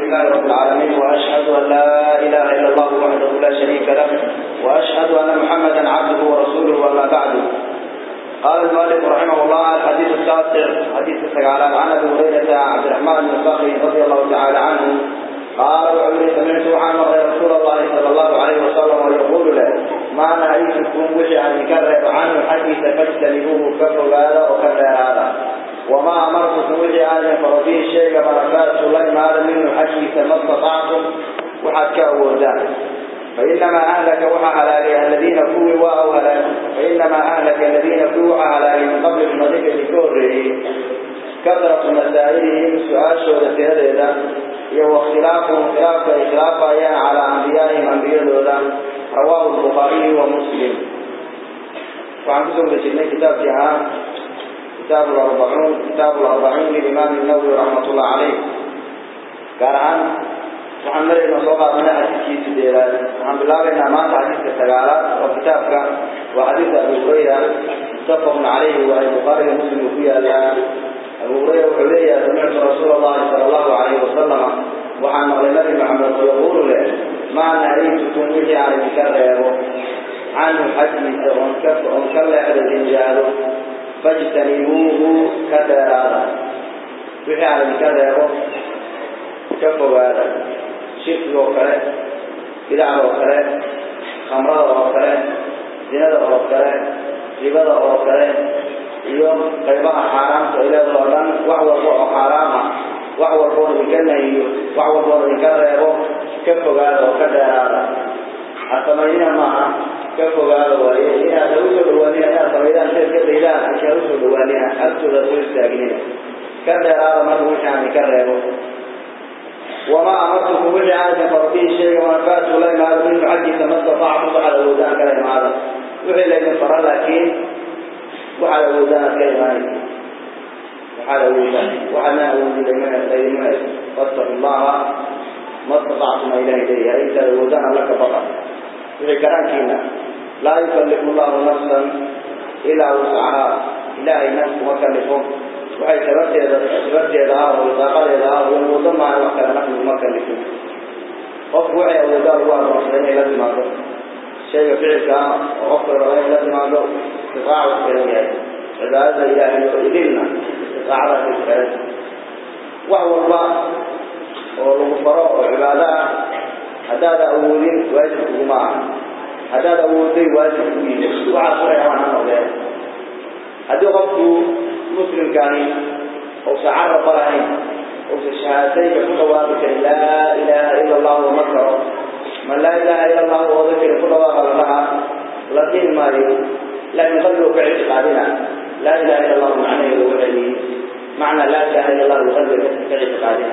لله رب العالمين وأشهد أن لا إله إلا الله وحده لا شريك له وأشهد أن محمدا عبده ورسوله وما بعد قال المؤلف رحمه الله الحديث التاسع حديث السجالات عن أبي هريرة عبد الرحمن بن صخري رضي الله تعالى عنه قال وعلي سمعت عن رسول الله صلى الله عليه وسلم ويقول له ما نهيتكم وجه أن يكرر عنه حديث فاجتنبوه كفر هذا وكفر هذا وما أمرتكم وجه أن فرضيه الشيء بركات سليم هذا منه حديث ما استطعتم وحد كأودان فإنما أهلك وحى هلاك الذين كوا أو هلاك فإنما أهلك الذين كوا هلاك من قبل المذكر لكوره كثرة مسائلهم سؤال شهد في هذا هو اختلافهم خلاف إخلاف أيان على أنبيائهم أنبياء الأولى رواه البخاري ومسلم وعن كتب بسنة كتاب جهان كتاب الأربعون كتاب الأربعين للإمام النووي رحمة الله عليه قال عن waxaan marayna soo qaadana xadiidkii sideedaad waxaan bilaabaynaa maanta xadiidka sagaalaad oo kitaabka waa xadiidka abu hurayra muttafaqun calayhi waa ay bukhaariga muslimka ku yaallaan abu hurayra wuxuu leeyahay samictu rasuula allahi sala allahu calayhi wasalama waxaan maqlay nabi maxamed oo yaquulu leh maa nahaytukum wixii aan idinka reebo canhu xaggiisa oon ka oon ka leexda dinjaado fajtanibuuhu ka dheeraada wixii aan idinka reebo ka fogaada shirkiga oo kale bidacda oo kale khamrada oo kale zinada oo kale ribada oo kale iyo qaybaha xaaraamta ay leedaha oo dhan wax walba oo xaaraama wax walboona idinka nahiyo wax walboona idinka reebo ka fogaada oo ka dheeraada ha samaynina maaha ka fogaada waaye inaad ha usoo dhawaanina inaad samaydaan sa iska daydaan laakiin ha usoo dhawaanina agtooda soo istaagnina ka dheeraada marka wixii aan idinka reebo وما أمرتكم به عادة فرضيه شيء وما فات لا يمال منه حديث ما استطعتم على ودان كلام هذا وحي لكن فرى لكن وعلى ودان كلام وعلى ودان وعلى ودان لمن فاتقوا الله ما استطعتم إليه إليه أنت ودان لك فقط وحي كرانكينا لا يكلف الله نفسا إلا وسعها إلهي نفس وكلفه waxay sababteeda sababteeda ah oo daaqadeeda ah oo wado maa wax kale nafsu ma kalifin qofku waxay awoodaa lagu adoonsaday inay la timaado shayga ficilka ah oo qofka raba inay la timaado istifaaca u xiran yahay cibaadada ilaahay oo idilna istifaacadaas ay xiran wax walba oo lagu faro oo cibaado ah haddaad awoodin waajib kuguma aha haddaad awooday waajib kugu yimid waxaas waxay rabaan ha noqdeen haddii qofku مسلمكاني أو سعر طلعين أو شهادتين كل واضح لا إله إلا الله ومكره من لا إله إلا الله وذكر كل واضح لها لكن ما لا يغلو في اعتقادنا لا إله إلا الله معنى يوحي معنى لا إله إلا الله يغلو في اعتقادنا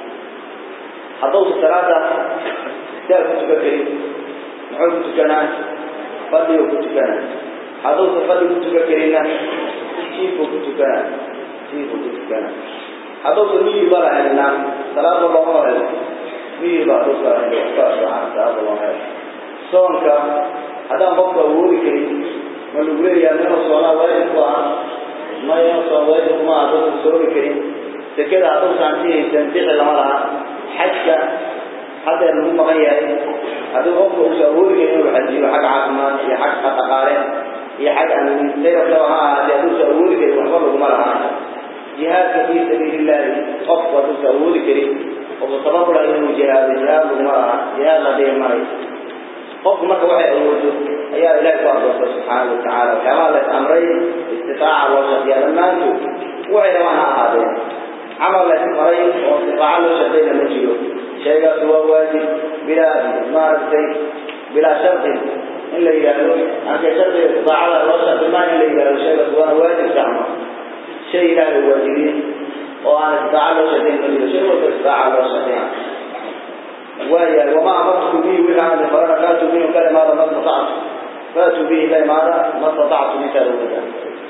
حضوص الثلاثة كتاب كتبكري نحو كتكنا فضي وكتكنا حضوص فضي كتبكرينا jiifku ku tukanaa jiifku ku tukanaa haddausa miyii ba lahaynaa salaada looma helo miyii baa duska salaada looma helo soonka haddaan qofku awoodi karin ma lagu leeyahay inuu soonaa waajib ku ah ma inuu soon waajib kuma ah dadku soomi karin sekada haddausan si haysan bixi lama laha xajka haddeer lagu maqan yahay haddii qofku uusa awoodi karin inuu xajiyo xag caafimaad iyo xag dhaqaale iyo xag aan sayrabtaba ha ahaatee hadduusa awoodi karin waxba laguma lahaa jihaadka fii sabiili illaahi qofku hadduusa awoodi karin oo sabab ulaha inuu jihaado jihaad laguma lahaa jihaad la dhihi maayo qofku marka waxay awoodo ayaa ilaahi ku adoortay subxaanahu watacaala waxyaabaha la is amray istifaaca loo shaqeeya dhammaantood waxay rabaan ha ahaadeen camal la ismaray oo istifaaca loo shaqeyna ma jiro shaygaas waa waajib bilaa maaragtay bilaa shardin in la yidhaahdo anka shardiga istifaacada loo shardimaa in la yidhahdo shaygaas waana waajib gacmo shay ilaahay waajibiyey oo aan istitaaca loo shaqeyn ma jiro shay walba istitaaca loo shaqeyn waayahay wamaa amartukum bihi wixii aan farana faatuu bihi kala imaada ma statactu faatuu bihi la imaada ma statactu intaad awooda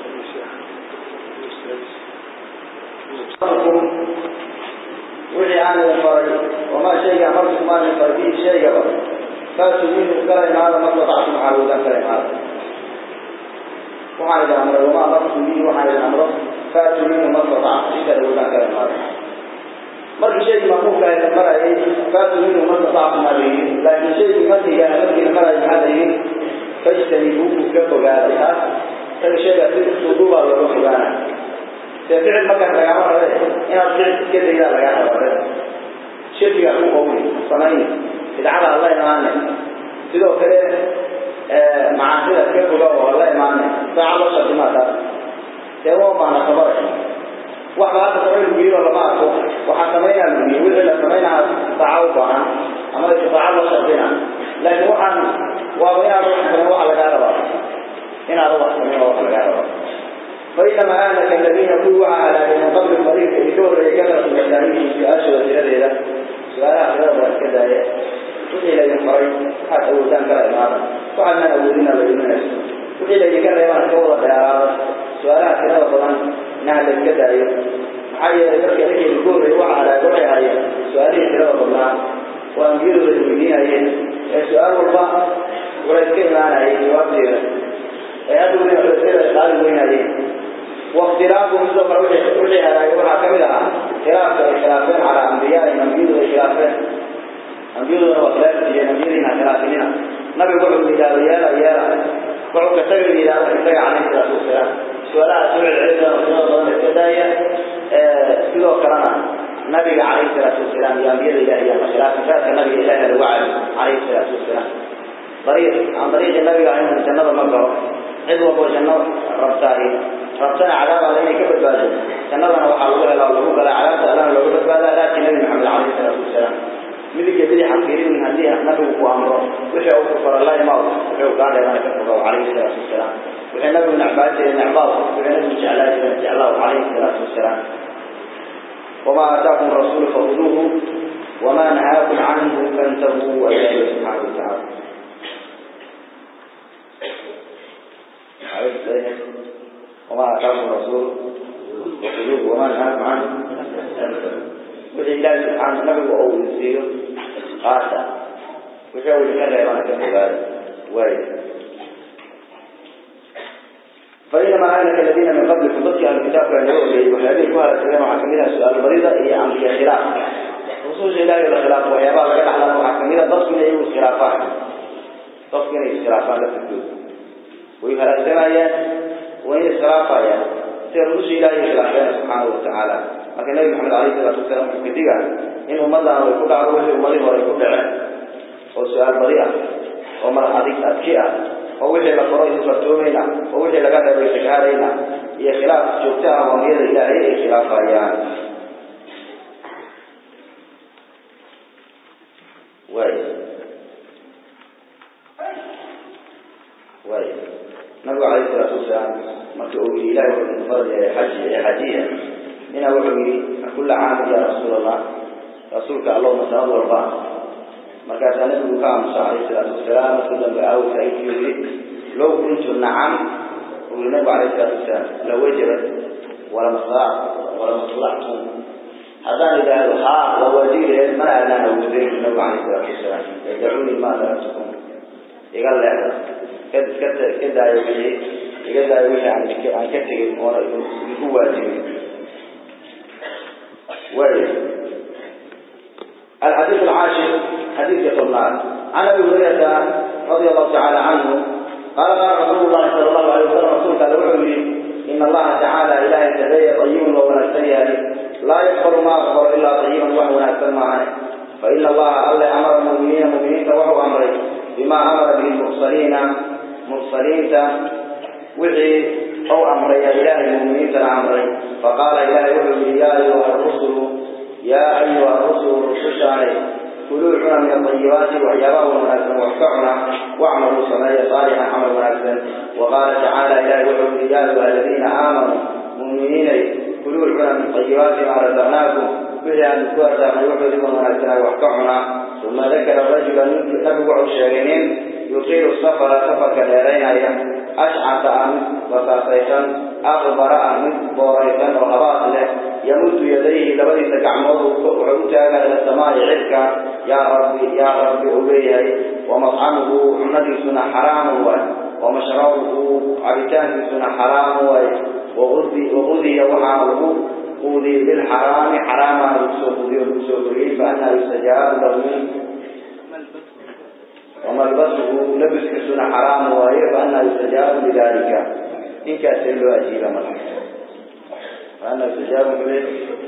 wixii aan idin faray wamaa shayga amartukum aan idin faray bihi shaygaba فاتوا منه كلام هذا ما استطعتم على وذا كلام هذا وحال الأمر وما أمرتم به وحال الأمر فاتوا منه ما استطعتم إذا وذا كلام هذا markii shay maquulka ay marayay laakiin shaygii markiga markiina marayo maxaa la yidhi fajtanibuuhu ka fogaaday taas isaga shaygaa si usuuduubaa looga fogaana dee ficil markaas lagaama rabe inaad ficil iska daydaa lagaa rababe shirkiga ku qowli samayni bidcada alla imaane sidoo kale macaasida ka foga oo alla imaane saaca loo shardimaa taas dee uma baana sabare waxba hadda samay lagu yiro lama arko waxaa samaynaa lagu yiri wixii la samaynaa saaca u baahan ama saaca loo shardina laakiin waxaan waaba inaad wax samayn waxa lagaa rabaa inaad wax samayn waxa lagaa rabaa فإنما أهلك الذين كلوا على من قبل الطريق بدور كثرة مسائلهم سؤال وسيلة سؤالها خلال كذا وإلى ينفرد حتى أولدان كالإمارة وعلنا أولدنا بالمنس وإلى يكرر يوانا كورة يا سؤالها خلال طبعا نهل كذا حي ذلك لك الكور وعلى قرية هي سؤالي خلال طبعا وأنجيل للمدينة هي سؤال الله ولا يتكلم معنا هي جواب دينا هذا من الأسئلة قال وين هذه واختلافهم سوف وحي على يوحى كاملها خلاف خلافين على أنبياء أنبياء خلافين أنبياء وخلاف في أنبياء خلافين نبي قعوا إلى ريالا ريالا قعوا كسر إلى ريالا عليه الصلاة والسلام سؤالها سوء العزة وسنة ضمن الكداية سيدو كرنا نبي عليه الصلاة والسلام يا أنبياء الله يا خلاف ذلك النبي الله الوعد عليه الصلاة والسلام طريق عن طريق النبي عليه الجنة مكة عدوة جنة ربطاه ربطنا عذاب علينا كبت باجه جنة وحا الله لا الله قال عذاب سألنا لو كبت باجه لكن النبي محمد عليه الصلاة والسلام مدي جدي حقيري من هذه نبي وأمره وحي أو كفر الله ما وحي قال لنا كفر عليه الصلاة والسلام وحي نبي من عباده من عباده وحي نبي جعله من جعله عليه الصلاة والسلام وما أتاكم الرسول فخذوه وما نهاكم عنه فانتهوا وإليه سبحانه وتعالى وما أتاكم الرسول وخذوه وما نهاكم عنه وحي الله سبحانه نبي وأول يسير قاسا وحي أول كان يوانا كفبال وارد فإنما أهلك الذين من قبلكم ضدك الكتاب كان يؤذي وحيابين كوها السلام وحكمها السؤال البريضة هي عن خلاف خصوص إلهي الخلاف وحيابا لك على وحكمها ضدك من أيوه الخلافات ضدك من الخلافات لتكتوب ويهلا السمايات وين الخلافات سيرمش إلهي خلافين سبحانه وتعالى لكن النبي محمد عليه الصلاة والسلام كتيجا إن أمضى ويكون عروه أمضي ويكون دعاء وسؤال بريئة ومرة حديث أذكية ووحي لقرأي فرتومينا ووحي لقد بيسكارينا هي خلاف جبتها ومير إلهي خلاف أيام واي واي نبي عليه الصلاة والسلام ما تقول إلهي من فرد حج حجية من أول كل عام يا رسول الله رسولك اللهم صل وسلم markaasaa nabigu ka aamusa calayhi salaatu wasalaam markuu dambe aawsa intuu yidhi low kuntu nacam uu yidhi nabigu calayhi salaatu wasalaam lawajabat walamasla walamaslatkum haddaan idhaahdo haa waa waajibileed mana aanaan awoodayn nabigu calayhi salaatu wasalaam yadacuunii maa taraktukum iga leexda ka iska iska daayo wixii iga daayo wixii aan aan ka tegin oona igu waajibin waayo الحديث العاشر حديث يطلع عن ابي هريره رضي الله تعالى عنه قال قال رسول الله صلى الله عليه وسلم رسول قال وحولي ان الله تعالى اله تبي طيب ونستريه لا يغفر ما غفر الا طيبا وهو نكتر معه فان الله الله امر المؤمنين مؤمنين وهو امره بما امر به المرسلين مرسلين وحي او امر يا اله المؤمنين امري فقال اله وحولي يا ايها الرسل يا أيها الرسل رسل كلوا عنا من الطيبات وحيابه مناسبا واحفعنا واعملوا سمايا صالحا عمل مناسبا وقال تعالى إلهي وحب يا أيها الذين آمنوا مؤمنين كلوا عنا من الطيبات ما رزقناكم به أن تكوأتا من يحب لكم مناسبا واحفعنا ثم ذكر رجلا نبوع الشاغنين يطيل السفر سفر كديرين أشعث أمد وصاصيشا أغبر أمد بوريشا وغباط له يمد يديه لبدي تقعمض وعوتها إلى السماء عدك يا ربي يا ربي أبيه ومطعمه عمدي سنة حرام ومشربه عبتان سنة حرام وغذي وغذي وحامه قودي بالحرام حراما يسوقه يسوقه فأنا يستجاب له وملبسه لبس كسون حرام وهي فأنا يستجاب لذلك إن كان له أجيب مرة فأنا يستجاب له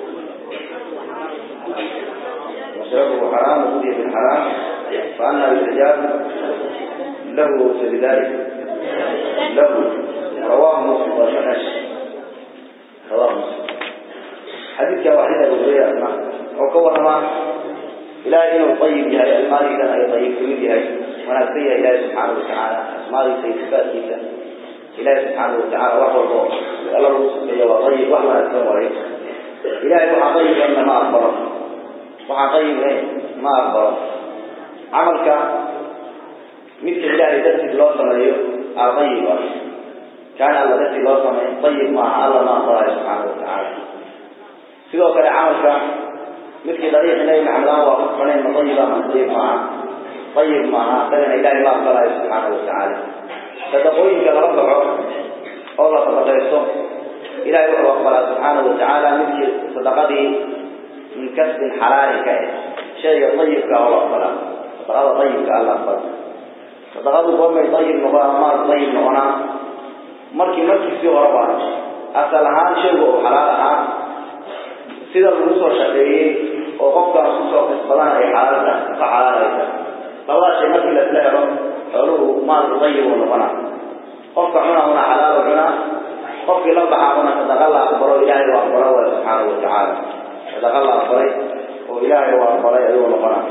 وشربه حرام وهدي بالحرام فأنا يستجاب له لذلك له رواه مسلم وشنش رواه مسلم حديث واحدة بغير أسمع وكور ما إلى إنه طيب يهي المالي كان أي طيب كميد يهي ونفسية إلهي سبحانه وتعالى أسمالي سيصفات كيسا إلهي سبحانه وتعالى وحو الله الله سبحانه وطيب وحو أسلم وريك إلهي وحا طيب إن ما أخبره وحا طيب إيه ما أخبره عملك مثل إلهي درسك الله سمعيه طيب كان الله درسك الله سمعيه طيب مع الله ما أخبره سبحانه وتعالى sidoo kale camalka midkii dariiq nabi maxamed aan waafaqsanayn ma dayiba ma dayib maaha dayib maaha isagana ilaahay ma aqbalayo subxaanahu watacaala sadaqooyinka lala baxo oo la sadaqaysto ilahay wuxuu aqbalaa subxaanahu watacaala midkii sadaqadii min kasbin xalaalin ka eh shayga dayibka oo la aqbalaa sadaqada dayibka alla aqbala sadaqadu goormay dayib noqonaa maal dayib noqonaa markii markiisii horeba asal ahaan shaygu oo xalaal ahaa sida lagu soo shaqeeyey oo qofkaas kusoo kasbadana ay xaalada ka xalaalaysa labada shay markii laisla helo xooluhu maalku dayib uu noqonaa qofka cunahuna xalaal cunaa qofkii la baxaahuna sadaqa la aqbalo ilaahay u aqbalo way subxaanahu watacaala sadaqa la aqbalay oo ilaahay u aqbalay ayuu noqonaa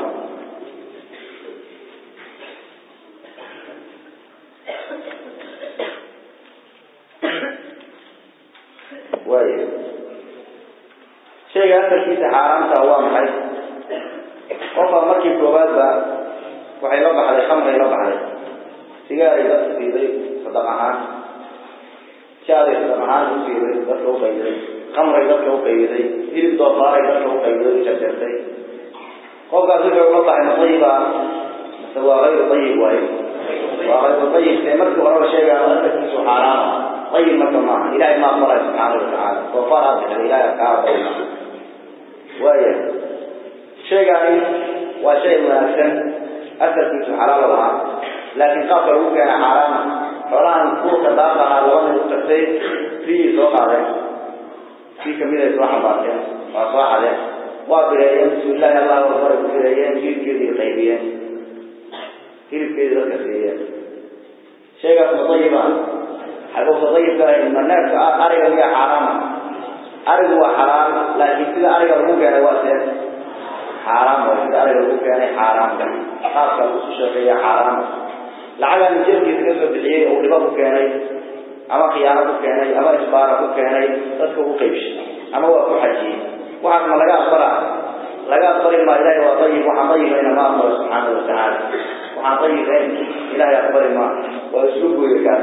waayo shayga asalkiisa xaaraamta waa maxay qofka markii koowaadba waxay la baxday khamray la baxday sigaaray dadka siiday sadaq ahaan jaaday sadaq ahaan u siiday dadka u qaybiday khamray dadka u qaybiday hilib doofaaray dadka u qaybiday u jarjartay qofkaas wuxuu la baxay matayiba mase waa hayru ayib waayo waa hayru ayib see markii horeba sheegaa asalkiisu xaaraama ayib marka maaha ilahay ma aqbalay subxaanahu watacaala doofaar aad bixday ilahay kaa aqbali maaha waaya shaygaani waa shay wanaagsan asalkiisu xalaal lahaa laakiin qaabka lagu keena xaaraama xoolahan kuurka daaqahaa laba mid u tagtay riyii soo qaadeen kii kamid ay soo xambaarteen waa soo xadeen waa bireeyeen bismillahi allahu akbar ku bireeyeen hilibkeedii qaybiyeen hilibkeedii dadka siiyeen shaygaas mutayiba xagowsa dayibka ma neefka ariga miya xaaraama arigu waa xalaal laakiin sida ariga lagu keenay waa see xaaraam way sida ariga lagu keenay xaaraamka qaabka lagu soo shaqeeya xaaraam lacagan jeebkiisa ka soo bixiyey oo dhibo ku keenay ama khiyaano ku keenay ama isbaara ku keenay dadka ugu qaybshay ama waa ku xajiyey waxaas ma laga aqbalaa laga aqbali maa ilahay waa dayib waxaan dayibayna ma aqbalo subxaanahu watacaala waxaan dayibayn ilahay aqbali maa waa islu gooya kaas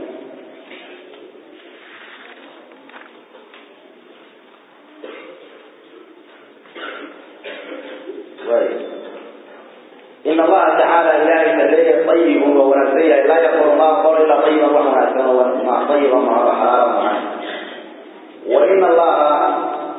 إن الله تعالى إلهي تليه طيب ونسيه لا يقول ما قول إلا طيبا وحناسا وما طيبا ما حلالا معه وإن الله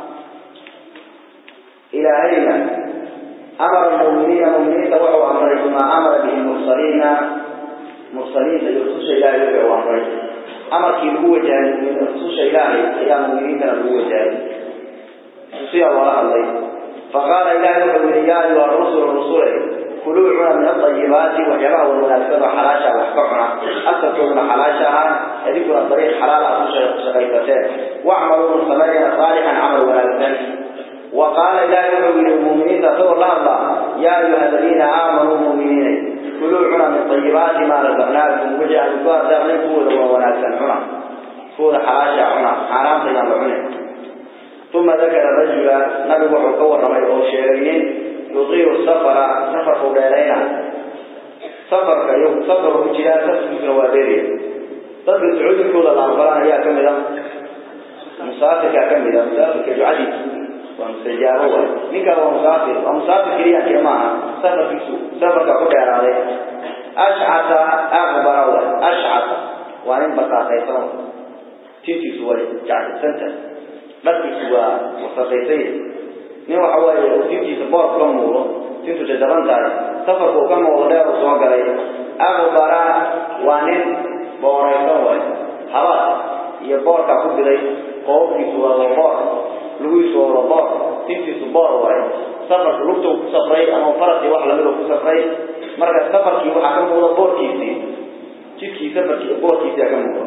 إلهينا أمر المؤمنين مؤمنين وهو أمر ما أمر به المرسلين مرسلين يخصوص إلهي وهو أمر أمر كي هو جاهل من يخصوص إلهي يا مؤمنين هو جاهل تصير الله الله فقال إلهي وحبه يا أيها الرسل الرسول كلوا عنا من الطيبات وحيراه والمناسبة حلاشة وحكمنا أكثرنا حلاشها يذكر الطريق حلالة شغيفتين واعملوا من سمرنا صالحا عمل ونالسان وقال إلهي وحبه للمؤمنين تطور الله الله يا أيها الذين آمنوا المؤمنين كلوا عنا من طيبات ما رزقناكم وجعل الكوار داخلين فوضا ونالسان عنا فوضا حلاشة عنا حرام تيام عنا ثم ذكر الرجل نبي وحو كور رمي أو شيرين يطير السفر سفر فولينا سفر كيوم سفر وجلاء سفر مثل وادري تبقى سعود كل الأنفران يا كمدا مسافر كمدا مسافر كجعدي ومسجاره منك هو مسافر ومسافر كريا كما سفر في سوق سفر كقول عليه أشعث أغبر أشعث وأن بقى تيسون تيجي سوى جعد سنتر dharkiisu waa wasaqaysay nin waxa waaye tintiisa boor ka muuqdo tintu jajaban tahay safarku ka muuqdo dheer uu soo galay aqbara waa nin booraysan way habaad iyo boorkaa ku biday qoobkiisu waa boor lugiisu waa boor tintiisu boor waay safarku lugta ku safray ama farasi wax lamid ku safray marka safarkii waxaa ka muuqda boorkiisii jidkii safarkii boorkiisii ka muuqda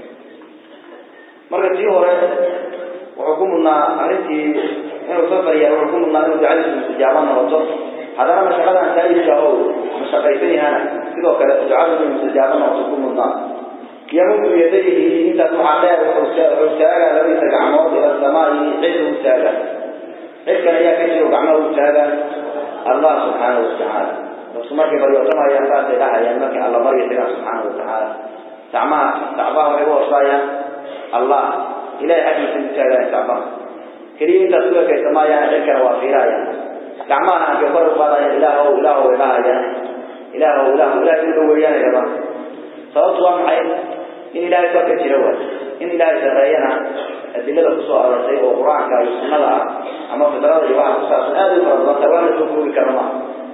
marka tii hore wuxuu ku mudnaa arrintii inuu safar yahay wuxuu ku mudnaa inuu ducadiisu mustajaabo noqoto haddana mashaqadan saayidka oo mashaqaysan yahana sidoo kale ducadu inuu mustajaabo noqoto ku mudnaa yamudu yadayhi intaas waxaa dheer wuxuu taagaa labadiisa gacmood ila samaa'i cid uu taaga cidkan ayaa ka jiro gacmaha uu taaga allah subxaanahu watacaala dadku markay baryootamayaan saasay dhahayaan markay alla baryo tagaan subxaanahu watacaala gacmaha gacmaha waxay u horsaayaan allah ilahay xaggiisa u taagaya gacmaha keliya intaas ku ekaysa maayaan cidkana waa fiirayaan gacmaha ankay kor u qaadayaan ilaahow ilaahow way dhahayaan ilaahow ilaahow ilahay u dhaweeyaanay rabaan sababtu waa maxay in ilaahay korka jira waay in ilaahay sareeyana adilada kusoo arortay oo qur-aanka iyo sunnada ah ama fidrada iyo waxa kusaabsan aad u fara badan waa la soo koobi kara maaha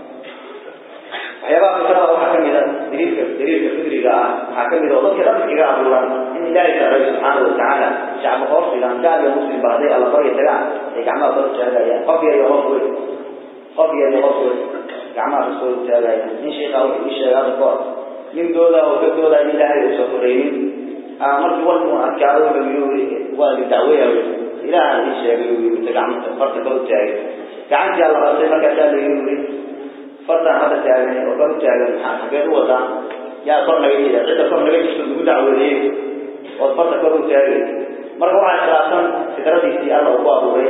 waxyaabaha fitrada waxaa kamid a daliilka daliilka fidriga ah waxaa kamid oo dadka dhan iskaga abuuran in ilaahay sareeyo subxaanahu watacaala shacba hoos dhigaan gaal iyo muslimba hadday alla barya tagaan ay gacmaha kor taagayaan qof yar iyo qof weyn qof yar iyo qof weyn gacmaha kasoo taagayaan nin sheekha wuxuu ii sheegay hadda kahor nin dooda oo ka dooda in ilaahay uusan koreynin markii warkuu adkaado wuxuu yiri waa li dacweeya ilaaha ii sheegay uu yiri gacmata farta kor u taagay gacantii alla qabtay markaasaa la yiri fartaan hadda taagan oo kor u taagan maxaa xageed u wadaa yaa kor naga jira cidda kor naga jirto lagu dacweeyey oo farta kor u taagay marka waxaa khilaafsan fidradiisii alla uu ku abuuray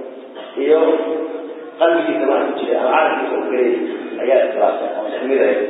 iyo qalbigiisa waxa ku jira ama carabkiisa u gelay ayaa iskhilaafsan oo ismid ahayd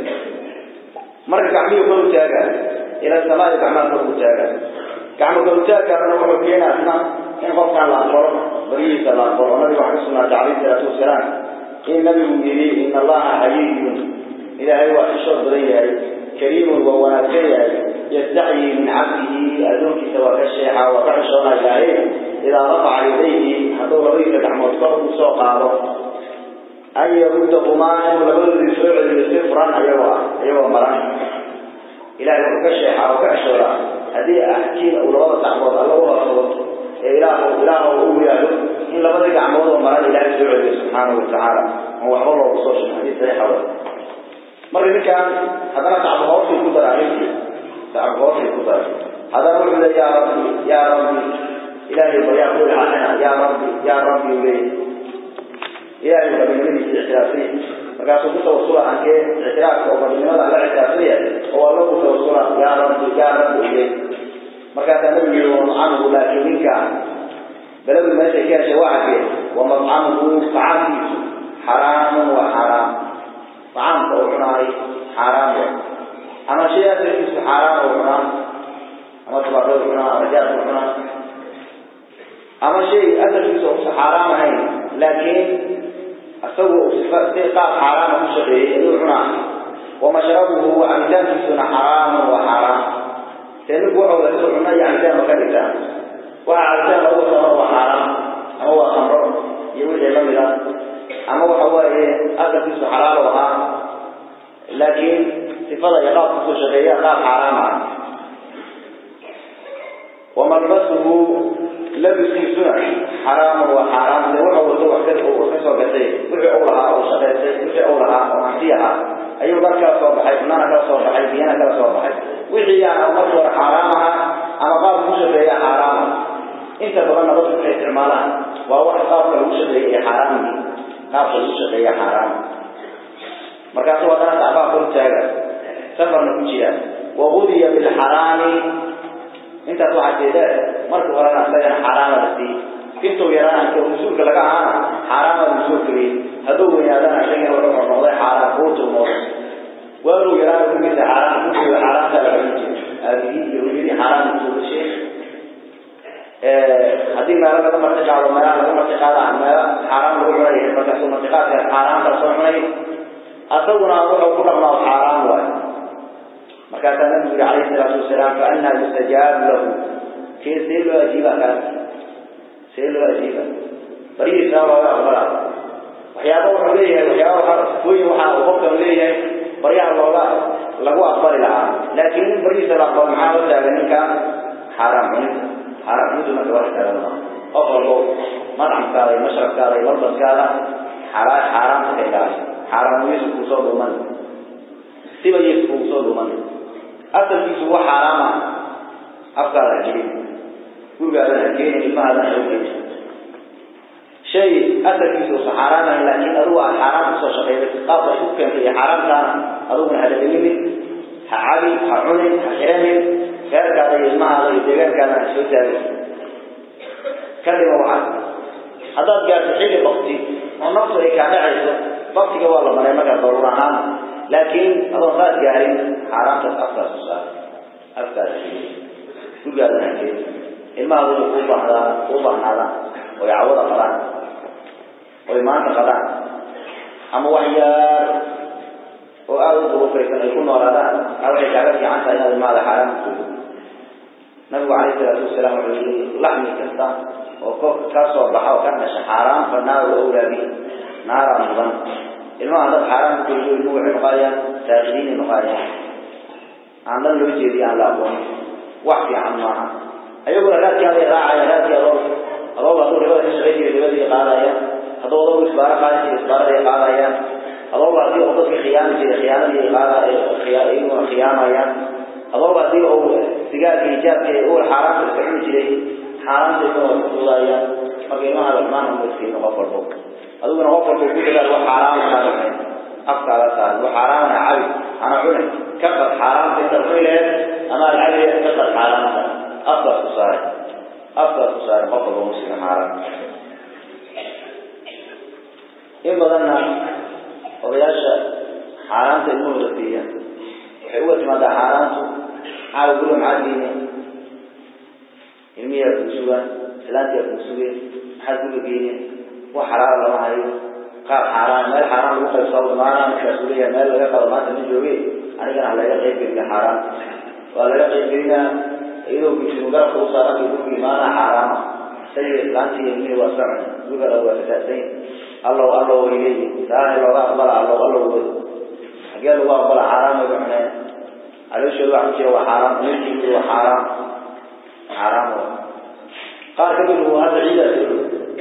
marka gacmihii kor u taaga ila samaa'i gacmaha kor u taaga gacmo kor u taagaana wuxuu keenaa isna in qofkaan la aqbalo barihiisa la aqbalo nabiga waxaa ka sugnaatay calayhi salaatu wasalaam in nabigu yidhi in allaha xayiyun ilaahay waa xishood badan yahay kariimun waa wanaagsan yahay yastacyi min cabdihi addoonkiisa waa ka sheexa waa ka xishoona ilaahay idaa rafaca yadayhi hadduu labadiisa gacmood kor u soo qaado an yarudahumaa inuu labadoodii soo celiyo si furan ayagoo ah ayagoo maran ilahay wuxuu ka sheexaa oo ka xishoodaa haddii axkiina uu labada gacmood alla u horsado ee ilaah ilaah u yidhaahdo in labadii gacmood oo maran ilaahay soo celiyo subxaanahu watacaala oo waxba loogu soo sheegay hadii saxiixa wa marka ninkan haddana sacbu hoosay ku dara arrintii sacbu hoosay ku dara haddana wuxuu le yaa rabbi yaa rabbi ilaahay baryaa ku ilxaaqina yaa rabbi yaa rabbi u leeyahay ilaahay rabbinimadiisa ictiraafsanya markaasuu ku tawasula ankee ictiraafka oo rabbinimada alla ictiraafsanya oo alla ku tawasula yaa rabbi yaa rabbi u leeyahay markaasaa nabigu yihi wamcamuhu laakiin ninka beladu meeshay ka heshay waa xagee wamaccamuhu tacaamkiisu xaraamun waa xaaraam tacaamka uu cunaay xaaraam wa ama shay asalkiisu xaaraam uu cunaa ama tabaaqadu cunaa ama jaadku cunaa ama shay asalkiisu uusa xaaraam ahayn laakiin isagu uu sifa si qaab xaaraama ku shaqeeyey ayuu cunaa wamashrabuhu cabitaankiisuna xaraamun waa xaaraam see ninku waxau la isu cuna iyo cabitaan ma ka dhigtaa waxa cabitaan lagu samo waa xaaraam ama waa khamro iyo wixii lamid ah ama waxa waaye asalkiisu xalaal u ahaa laakiin sifada iyo qaabka kusoo shaqeeya qaab xaaraam ah wamalbasuhu labiskiisuna xaraamun waa xaaraam de wuxuu wato wax ka soo gatay wixii uu lahaa oo shaqaystay wixii uu lahaa oo hanti ahaa ayuu dhar kala soo baxay cunana kala soo baxay biyana kala soo baxay wixii aan markii hore xaaraam ahaa ama qaabka ku shaqeeya xaaraama inta badanna dadku waxay isticmaalaan waa wax qaabka lagu shaqeeya ee xaaraamki qaabka lagu shaqeeya xaaraam markaasuu haddana sacbaha kor taaga safarna ku jira wagudiya bilxaraami intaas waxaa jeeda markii horena isagana xaaraama la siiyey intuu yaraan inta mas-uulka laga ahaana xaaraama la soo geliyey hadduu weynaadana isagana wuxuu noqday xaaraan ruutu noqday waaguu yaraan kugiisa xaaraan kugiisa xaaraanta la cuni jiray aabihii iyo hooyadii xaaraan kusoo gashay haddii meelo laga marti qaado meelaha laga marti qaada meelo xaaraan lagu cunay markaasuu martiqaadka xaaraanta soo cunay asaguna wuxuu ku dhaqmaa xaaraan waay markaasaa nabigu yihi calayhi salaatu wasalaam faanaa yustajaabu lahu kee see loo ajiiba kaas see loo ajiiba barihiisa looga aqbala waxyaaba wuxuu leeyahay waxyaaba waxaa sifooyin بريها الله لقوا أقبل لها لكن بريسة الأقبل معاه وتاغنين كان حرام عنه حرام عنه ما تبارك الله أفضل مطعم كالي مشرب كالي ملبس كالي حرام حرام كالي حرام يسوك وصول من سيبا يسوك وصول من أصل في سوى حرام أفضل الجليل يقول هذا الجليل ما هذا الجليل شيء أثر في سوى حرام لكن أروى حرام سوى شقيرة قابل شوكا في حرام كان أروى من هذا الجليل حعابي حعوني ححرامي غير كذا يجمع هذا يدغان كان شو تاريخ كلمة واحد هذا جاء حين وقتي ونقص كان عيسى وقتي والله ما ما ضرورة عام لكن هذا خاص جاهين حرام تتأثر سوسا أفكار شو قال لنا كده إما هذا القوة هذا قوة هذا ويعوض قران ويمان قران أما وحيار وأول ظروفه يكون وراء أو حكاية عن سيد المال حرام كله نبي عليه الصلاة والسلام يقول لحم كستا وكوك كسر بحا وكان حرام فالنار الأولى به نار مضن الماء هذا حرام كله نوع مقايا ساخرين مقايا عندنا لو يجري على أبوه وحي عن معها أيقول لا كان راعي لا كان الله الله أقول ربنا يشغل ربنا قال هذا الله إسبار قال إسبار قال يا الله هذه أوضح خيانة خيانة قال خيانة خيانة يا الله هذه أو سجاد إيجاب أول حرام تستعمل شيء حرام تكون وصوليا فكما هذا ما هم مسكين غفر بوك هذا غفر بوك كذا وحرام هذا أفكار هذا وحرام أنا عبد أنا عنا كفر حرام تستعمل أما العبد كفر حرام أفضل صار أفضل صار غفر مسلم حرام إن بدنا وبياشا حرام تلمو رفيا حوة مدى حرام عاو قولوا معاديني علمية كنسوة سلانتية كنسوة حد قولوا بيني وحرام الله عليه قال حرام مال حرام لقى يصاب معنا مكاسولية مال لقى قرمات من جوبي أنا كان على يقيب بينا حرام وعلى يقيب بينا إذا كنت مقرأ خلصارات يقول معنا حرام سيد سلانتية علمية واسعنا يقول أول أساسين الله الله إليه لا الله أقبل الله الله وده قال الله أقبل حرام يبعنا على شو الواحد شيء هو حرام نجي هو حرام حرام قال كبير هو هذا عيدة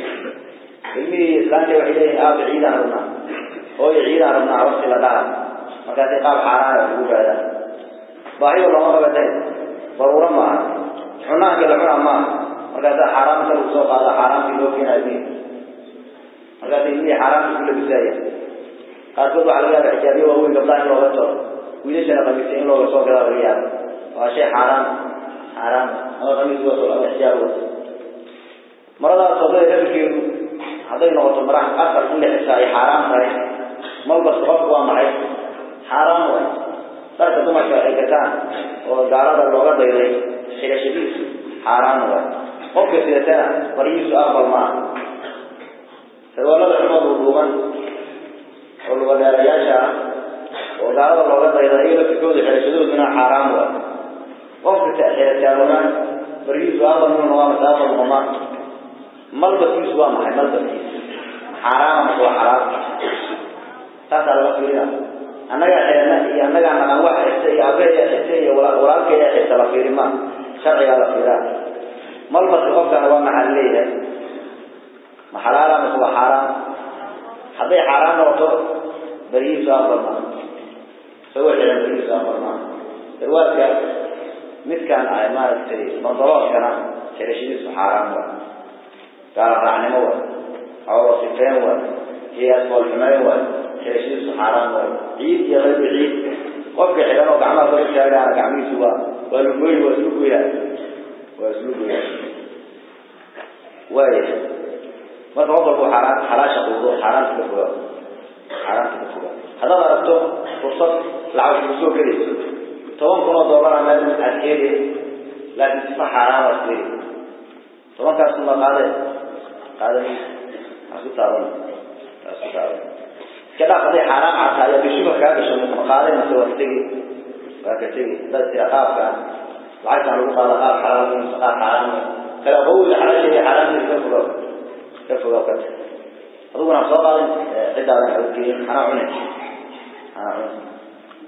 علمي إسلامي وحيده آب عيدة ربنا هو عيدة ربنا وصل لها مكاتي قال حرام يقول هذا باهي والله ما قبتين ضرورة ما حنا قال حنا ما مكاتي حرام سلوك سوق هذا حرام في لوكين عدين markaas ilmihii xaaraamta ku labisaya qaarkood waxaa laga yaaba xijaabiye waaweyn gabdhaha in looga toro wiilashana qamiista in looga soo gadaa laga yaaba waa shay xaaraam xaaraam ama qamiis wato ama xijaab wato maradaas wadada lafirkeedu hadday noqoto mara asal in la xisaa ay xaaraam tahay malba sababku waa maxay xaaraam way dharka dumarka ay gataan oo gaalada looga dayday xirashadiisu xaaraam way qofka sidatana barihiisu aqbal maaha سوالد عمر وضوغان والولاء ياشا وقالوا الله قد يضعيه في كود حرشدود من حرام وقف تأخير تارونا بريد وآبا من الله مسافة المهما ملبس يسوى محي ملبس حرام هو حرام تاسع المسؤولين أنك حيانا أنك أنا واحد إحسي أبيه إحسي ولاك إحسي لفير ما شرعي على فيران ملبس قفك أنا محليه ما حلال ما هو حرام هذا حرام نوتو بريء سافر ما سوى حين بريء سافر ما الواقع مثل كان عمارة تري منظرات كان ترشيد حرام و قال رعني مو أو صفين و هي أسماء الحماية و ترشيد حرام و عيد يا غير عيد وقع حيران وقعنا فرق شارع قعمي سوا والبوي وسلوكه يا وسلوكه يا وايه marka qof walba xaraan xalaasha quudo xaraanta ka fogaa xaraanta ka fogaa haddaad aragto fursad lacag kugu soo gelayso toban kun oo dollar ama aad heeli laakiin sifa xaaraan waad ku heli tobankaas kuma qaade qaade asku taaban asku taaban iska dhaaf hadday xaaraan cata ayaa bishuba kaa gasho ma qaade mase waa ka tegi waa ka tegi dad tira qaabka lacagtaan lagu qaada qaab xalaal mise qaab xaaraan kala qawli xalaasheeda xaaraanteeda ka fogaa كفوا وقت أظن أنا صار عدة على حوكين أنا عنه أنا عنه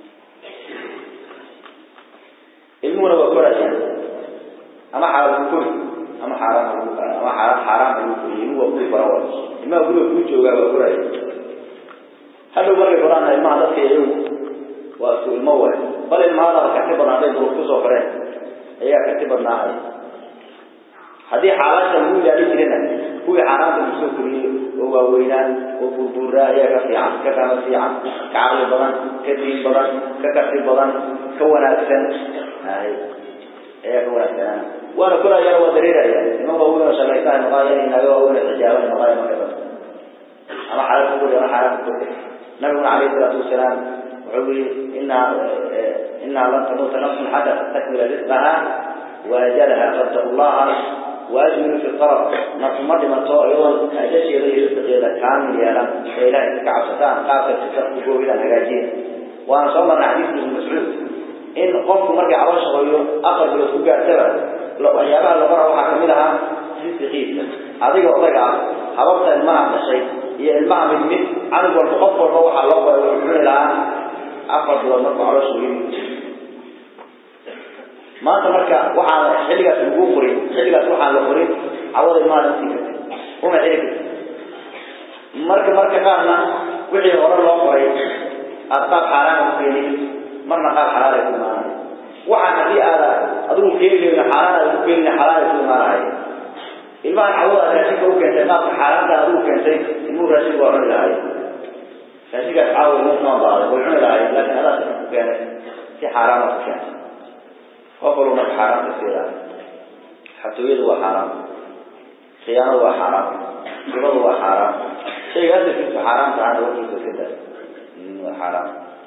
ilmuhuna waa korayaan ama xalaal ku kori ama xaaraan lagu ama xaaraan xaaraan lagu kori ilmuhu waa kuri kora waa ilmaha guriga kuu joogaa waa koraya hadhow markay koraana ilmaha dadka iyagu waa isku ilmo waay bal ilmahadaba karti badnaa hadday duruuf kusoo koreen ayaa karti badnaahaya haddii xaalaasha lagu ilaalin jirana kuwii xaaraanta lagu soo koriyey oo waaweynaa oo burburaa ayaa ka fiican ka kama fiican ka caqli badan ka diin badan ka karti badan ka wanaagsan hay ayaa ka wanaagsanaa waana korayana waa dareeraya niman waaweyn oo shalaysaha noqaaya inaga waaweyn oo xijaabana noqaaya marka dad ama xalaal ku kori ama xaaraan ku kori nabiguna calayhi salaatu wasalaam wuxuu yihi inaa inaa lan tamuuta nafsun xata tastakmila risqaha waajalaha fattaqu llaha waajmilu fi qalab nafsu ma dhimato iyadoo ajasheeda iyo risqigeeda kaamil yeelan ee ilahay iska cabsataan qaabka sisa ku goobidaan hagaajiya waana soo marnay xadiiska ibnu mascuud in qofku markay caloosha hoyo afar bilood ku gaartaba waxyaabaha la bara waxaa kamid ahaa risqigiisa adiga odaga ah hababta ilmaha dhashay iyo ilmaha mid mid canug walba qof walba waxaa loo qoray wuxuu cuni lahaa afar bilood markuu caloosha hoyo maanta marka waxaa xilligaas lagu qorin xilligaas waxaa la qorin cawada ilmaha la sii kartay uma xili karti marka marka qaarna wixii hore loo qoray aad qaab xaaraana ku keenay marna qaab xalaal ay ku imaanay waxaan haddii aada adigu keenayna xaaraan aad ku keenayna xalaal ay ku imaanahay ilmahan cawada aad raashinka u keentay qaabka xaaraanta adigu keentay ilmuhu raashinka waa cuni lahay raashinkaas caawa ilmuhu kama baaday way cuni lahay laakiin adaa sika ku keenay si xaaraana ku keentay qof walba marka xaaraamta siida xatooyadu waa xaaraam khiyaanadu waa xaaraam ribadu waa xaaraam shayga asalkiisu xaaraam tahana warkiisa iska daa waa xaaraam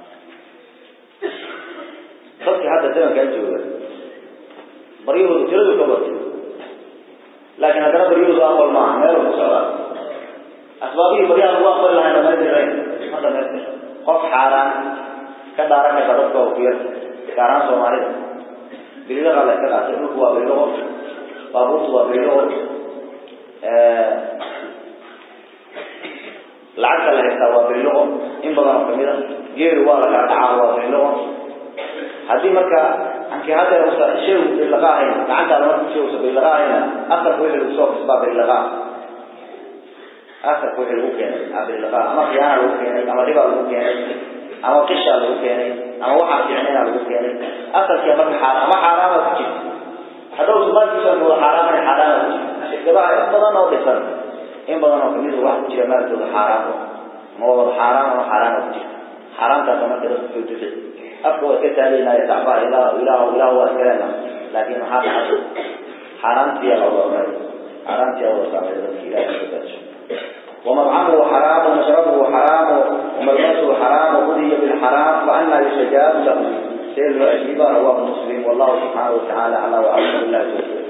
dadka hadda zamankaa jooga baryahoodu tiradu ka batay laakiin haddana baryahoodu aqbal maaha meel ku socdaa asbaabihii baryaha lagu aqbali lahaa dhamaystirayn ma dhamaystir qof xaaraan ka dhaaran karta dadka oo ku yar gaaraan soomaalida bililaqa la iska qaatay dhulku waa bililoqo baabuurtu waa bililoqo lacagta la haystaa waa bililoqo in badan oo kamid a geelu waa la kala dhacaa waa bililoqo haddii marka ankii hadda usa sheegu bililaqa ahayn gacantaada marku sheegusa bililaqa ahayna asarka wixii lagu soo kasbaa bililaqa asarka wixii lagu keenay a bililaqa ama khiyaana lagu keenay ama ribaa lagu keenay ama qishaa lagu keenay ama waxaa fiicnayna lagu keenay asalkii marka xaar ama xaaraama ku jirta hadhow subaadkiisa wada xaaraamana xaaraama ku jirta shirkadaha in badan oo dhisan in badan oo kamid wax ku jira maalkooda xaaraam ama waa wada xaaraam ama xaaraama ku jirta xaaraamtaasa marka dadku soo dufi afka waa iska taagaynaya dacbaha ilaah ilaah ilaah waa iskaleena laakiin maxaa dhacay xaaraamtiyaa la wada cunay xaaraamtiyaa wada saamay dadka ilaah ka daajo ومطعمه حرام ومشربه حرام وملبسه حرام وغذي بالحرام فأنا يستجاب له سير الأجيبة رواه مسلم والله سبحانه وتعالى على وعلم الله